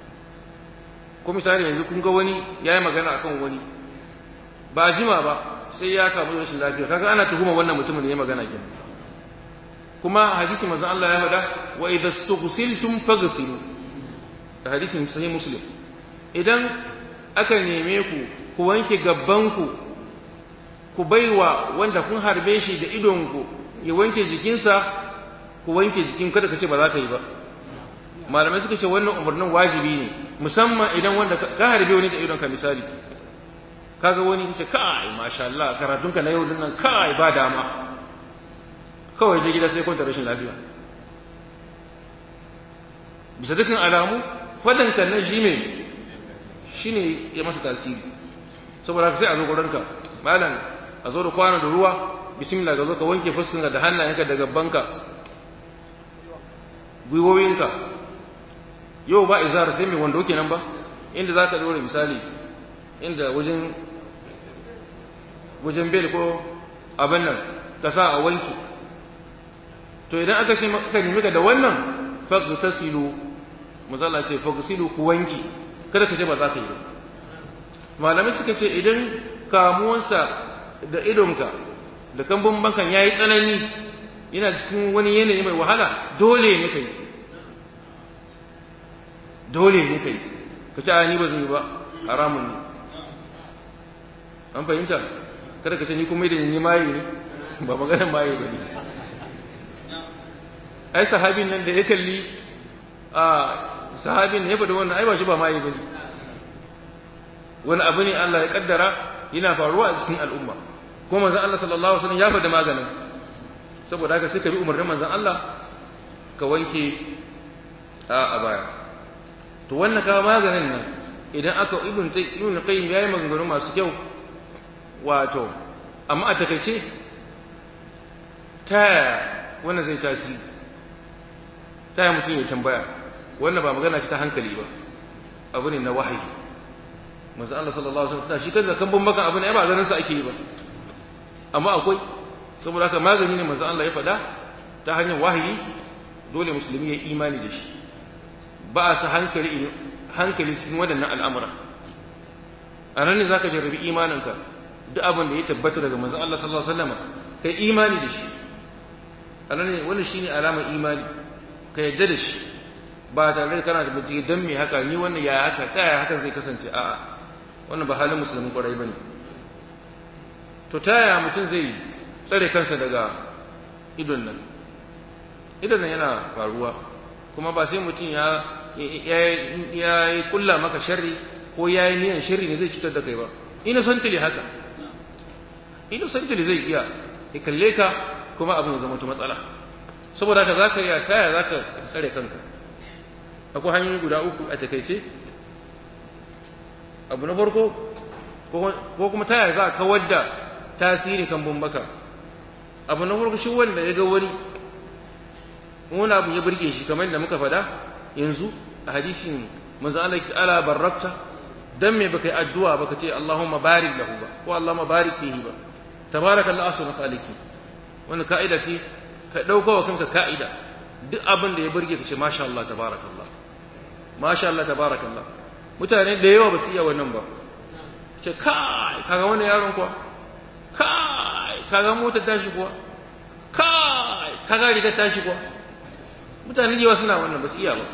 ko misali yanzu kun ga wani ya yi magana akan wani ba jima ba sai ya kamu da rashin lafiya kaga ana tuhuma wannan mutumin da ya magana kin kuma hadisi manzon Allah ya faɗa wa idza stughsiltum faghsilu da hadisin sahih muslim idan aka neme ku ku wanke gabbanku ku baiwa wanda kun harbe shi da idonku ya wanke jikinsa ku wanke jikin kada ka ce ba za ka yi ba malamai suka ce wannan umarnin wajibi ne musamman idan wanda ka harbe wani da idonka misali kaga wani ce kai masha Allah karatunka na yau din nan kai ba dama kawai je gida sai kwanta rashin lafiya bisa dukkan alamu fadanka na shi me shine ya masa tasiri saboda sai a zo gurinka malam a zo da kwana da ruwa bismillah ga zo ka wanke fuskanka da hannayenka da gabbanka gwiwowinka yau ba izar sai mai wando kenan ba inda za ka dore misali inda wajen wajen bel ko abin nan ka sa a wanki to idan aka ce aka nemi ka da wannan fagtasilu mazalla ce fagtasilu ku wanki kada ka ce ba za ka yi ba malamai suka ce idan kamuwansa da idonka da kambun bankan yayi tsanani yana cikin wani yanayi mai wahala dole ne kai dole ne kai ka ce ni ba zan yi ba haramun ne an fahimta kada ka ce ni kuma da ni maye ne ba maganar maye ba ne ai sahabin nan da ya kalli a sahabin ne ya faɗi wannan ai ba shi ba maye ba ne wani abu ne Allah ya kaddara yana faruwa a cikin al'umma kuma manzon Allah sallallahu alaihi wasallam ya faɗi maganin saboda haka sai ka bi umarnin manzon Allah ka wanke a baya to wannan ka maganin nan idan aka ibn tay ibn qayyim yayi maganganu masu kyau wato amma a takaice ta wannan zai tasiri ta mutum ya tambaya wannan ba magana ce ta hankali ba abu ne na wahayi manzo Allah sallallahu alaihi wasallam shi kansa kan bambakan abu ne ba ganin sa ake yi ba amma akwai saboda haka magani ne manzo Allah ya faɗa ta hanyar wahayi dole musulmi ya imani da shi ba a sa hankali hankali cikin waɗannan al'amura a nan ne za ka jarrabi imaninka duk abin da ya tabbata daga manzon Allah sallallahu alaihi wasallam kai imani da shi a nan ne wannan shine alamar imani ka yadda da shi ba tare da kana da bincike dan me haka ni wannan yaya haka ta yaya hakan zai kasance a'a wannan ba halin musulmin kwarai bane to ta yaya mutum zai tsare kansa daga idon nan idon nan yana faruwa kuma ba sai mutum ya ya yi kulla maka sharri ko ya yi niyan sharri ne zai cutar da kai ba innocently haka innocently zai iya ya kalle ka kuma abin ya zama ta matsala saboda haka zaka yi taya zaka tsare kanka akwai hanyoyi guda uku a takaice abu na farko ko kuma taya za ka kawar da tasiri kan bambaka abu na farko shi wanda ya ga wani wani abu ya burge shi kamar da muka faɗa yanzu a hadisin manzo Allah ya ala barakta dan me baka yi addu'a baka ce Allahumma barik lahu ba ko Allahumma barik fihi ba tabarakallahu ahsanu khaliqin wannan ka'ida ce ka dauka wa kanka ka'ida duk abin da ya burge ka ce masha Allah tabarakallah masha Allah tabarakallah mutane da yawa ba su iya wannan ba ce kai kaga wannan yaron kuwa kai kaga motar tashi kuwa kai kaga riga tashi kuwa mutane da yawa suna wannan ba su iya ba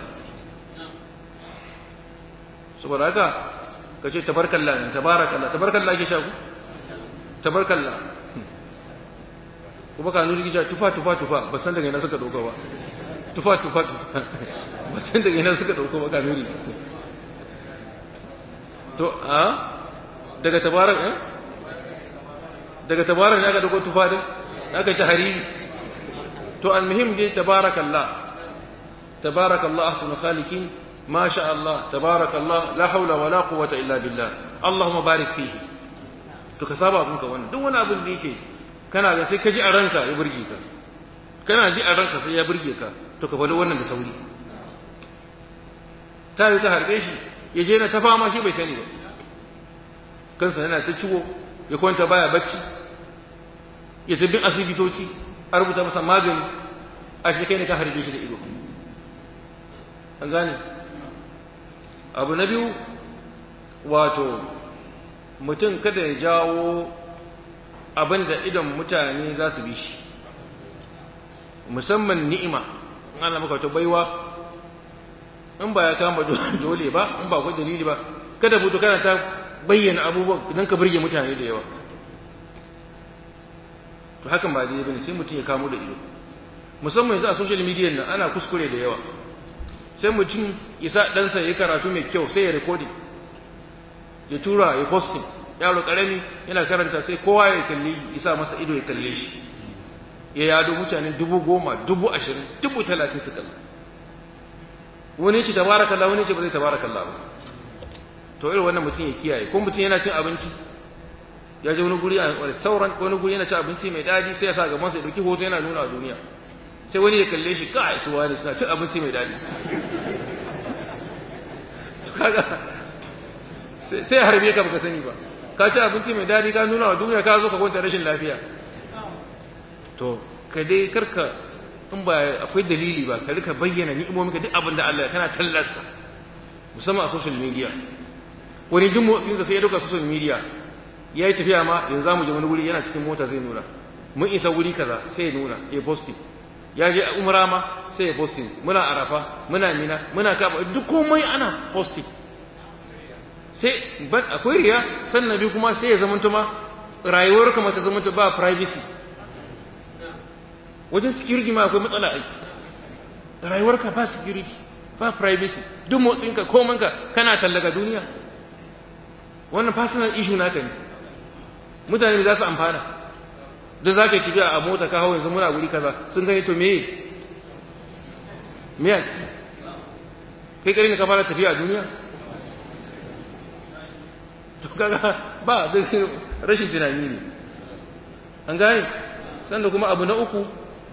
saboda haka ka ce tabarkallah ne tabarakallah tabarkallah ke shaku tabarkallah kuma ka nuni gija tufa tufa tufa ba san daga ina suka dauka ba tufa tufa tufa ba san daga ina suka dauka ba ka nuni to a daga tabarak eh daga tabarak ne aka dauko tufa din aka ci hariri to almuhim dai tabarakallah tabarakallah ahsanu khaliqin ما شاء الله تبارك الله لا حول ولا قوة إلا بالله اللهم بارك فيه to ka saba abinka wannan duk wani abin da yake kana da sai ka ji a ranka ya burge ka kana ji a ranka sai ya burge ka to ka faɗi wannan da sauri ta yi ta harbe shi ya je na ta fama shi bai sani ba kansa yana ta ciwo ya kwanta baya bacci ya tabbin asibitoci a rubuta masa magani a shi kai ne ka harbe shi da ido an gane abu na biyu wato mutum kada ya jawo abin da idan mutane za su bi shi musamman ni'ima in ana maka wata baiwa in ba ya kama dole ba in ba akwai dalili ba kada mutu kana ta bayyana abubuwan idan ka burge mutane da yawa to hakan ba daidai bane sai mutum ya kamo da ido musamman yanzu a social media nan ana kuskure da yawa sai mutum ya sa ɗansa ya karatu mai kyau sai ya recording ya tura ya posting yaro karami yana karanta sai kowa ya kalli ya sa masa ido ya kalle shi ya yado mutane dubu goma dubu ashirin dubu talatin su kalla wani ce tabarakallah wani ce ba zai tabarakallah ba to irin wannan mutum ya kiyaye ko mutum yana cin abinci ya je wani guri a sauran wani guri yana cin abinci mai daɗi sai ya sa gaban sa ya dauki hoto yana nuna a duniya sai wani ya kalle shi kai su wani suna cin abinci mai daɗi kaga sai ya harbe ka baka sani ba ka ci abinci mai daɗi ka nuna wa duniya ka zo ka kwanta rashin lafiya to ka dai karka in ba akwai dalili ba ka rika bayyana ni'imomin ka duk abin da Allah kana tallasta musamman a social media wani duk motsin da sai ya dauka social media ya yi tafiya ma yanzu zamu je wani wuri yana cikin mota zai nuna mun isa wuri kaza sai ya nuna ya posting ya je umra ma sai ya posting muna arafa muna mina muna kaba duk komai ana posting sai ban akwai riya sannan biyu kuma sai ya zamanta ma rayuwar ka mata zamanta ba privacy wajen security ma akwai matsala aiki rayuwar ka ba security ba privacy duk motsinka komanka kana tallaga duniya wannan personal issue naka ne mutane za su amfana da za ka yi tafiya a mota ka hau yanzu muna wuri kaza sun gani to meye me a ciki kai kare ne ka fara tafiya a duniya to kaga ba da rashin tunani ne an gane sannan kuma abu na uku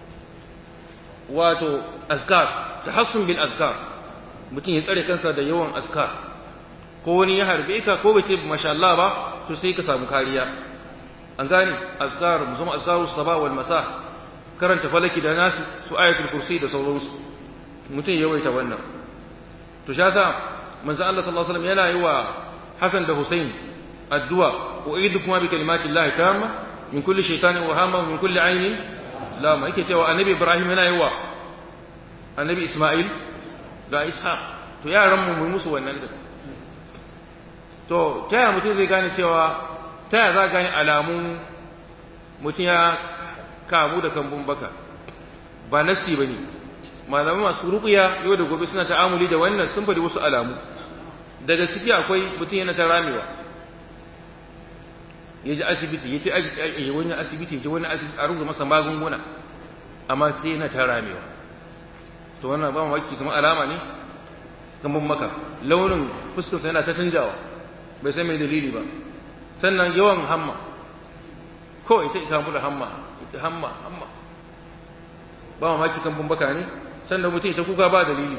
wato azkar tahassun bil azkar mutum ya tsare kansa da yawan azkar ko wani ya harbe ka ko bai ce masha Allah ba to sai ka samu kariya an gane azkar musamman azkaru sabah wal masa karanta falaki da nasu su ayatul kursi da sauransu mutum ya yawaita wannan to sha sa manzo Allah sallallahu alaihi wasallam yana yi wa Hassan da Hussein addu'a uidukuma bi kalimati Allah tamma min kulli shaytanin wa hamma min kulli ainin lama yake cewa annabi Ibrahim yana yi wa annabi Isma'il da Ishaq to yaran mu mu musu wannan da to ta yaya mutum zai gane cewa ta yaya za gane alamun mutum ya kamu da kambun baka ba nasti ba ne malamai masu ruƙuya yau da gobe suna ta'amuli da wannan sun faɗi wasu alamu daga ciki akwai mutum yana ta ramewa ya ji asibiti ya ce ya wani asibiti ya ji wani asibiti a rubuta masa magunguna amma sai yana ta ramewa to wannan ba mamaki kuma alama ne kambun maka launin fuskarsa yana ta canjawa bai san mai dalili ba sannan yawan hamma ko ita ita mu da hamma ita hamma hamma ba mamaki kan baka ne sannan mutum ita kuka ba dalili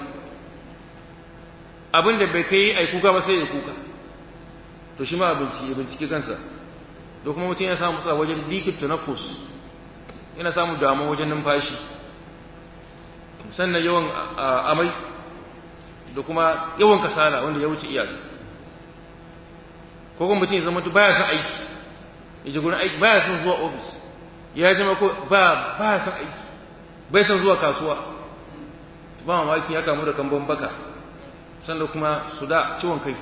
abin da bai kai ai kuka ba sai ya kuka to shi ma abinci ya bincike kansa da kuma mutum ya samu tsara wajen dikin tunafus yana samu damuwa wajen numfashi sannan yawan amai da kuma yawan kasala wanda ya wuce iyaka ko kuma mutum ya zama baya son aiki ya ji gurin aiki baya son zuwa ofis ya zama ko ba baya son aiki bai son zuwa kasuwa ba mamaki ya kamu da kambon baka sannan kuma su da ciwon kai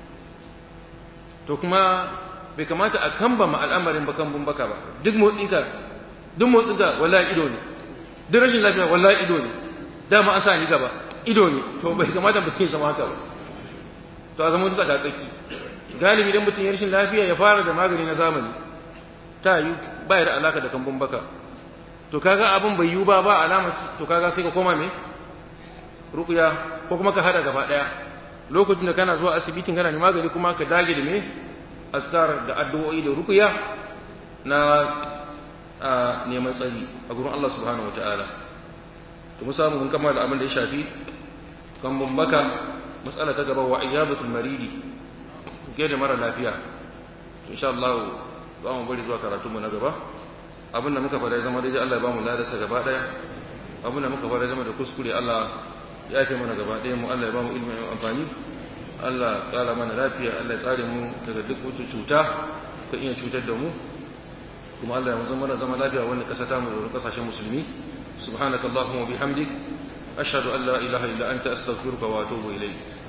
to kuma bai kamata a kamba ma al'amarin ba kambon baka ba duk motsinka duk motsinka wallahi ido ne duk rashin lafiya wallahi ido ne dama an sa ni gaba ido ne to bai kamata mutum ya zama haka ba to a zama tsaka tsaki galibi idan mutum ya rashin lafiya ya fara da magani na zamani ta yi ba da alaka da kambun baka to kaga abin bai yiwu ba ba alama to kaga sai ka koma me ruqya ko kuma ka hada gaba daya lokacin da kana zuwa asibitin kana magani kuma ka dage da me askar da addu'o'i da ruqya na neman tsari a gurin Allah subhanahu wataala to mu samu mun kammala abin da ya shafi kambun baka matsala ta gaba wa iyabatul maridi ke da mara lafiya insha Allah za mu bari zuwa karatunmu na gaba abinda muka fara zama daidai Allah ya bamu ladarsa gaba daya abinda muka fara zama da kuskure Allah ya ce mana gaba daya mu Allah ya bamu ilimi mai amfani Allah ya tsara mana lafiya Allah ya tsare mu daga duk wata cuta ka iya cutar da mu kuma Allah ya mu zama zama lafiya wannan kasa ta mu da kasashen musulmi subhanakallahumma wa bihamdik ashhadu an la ilaha illa anta astaghfiruka wa atubu ilayk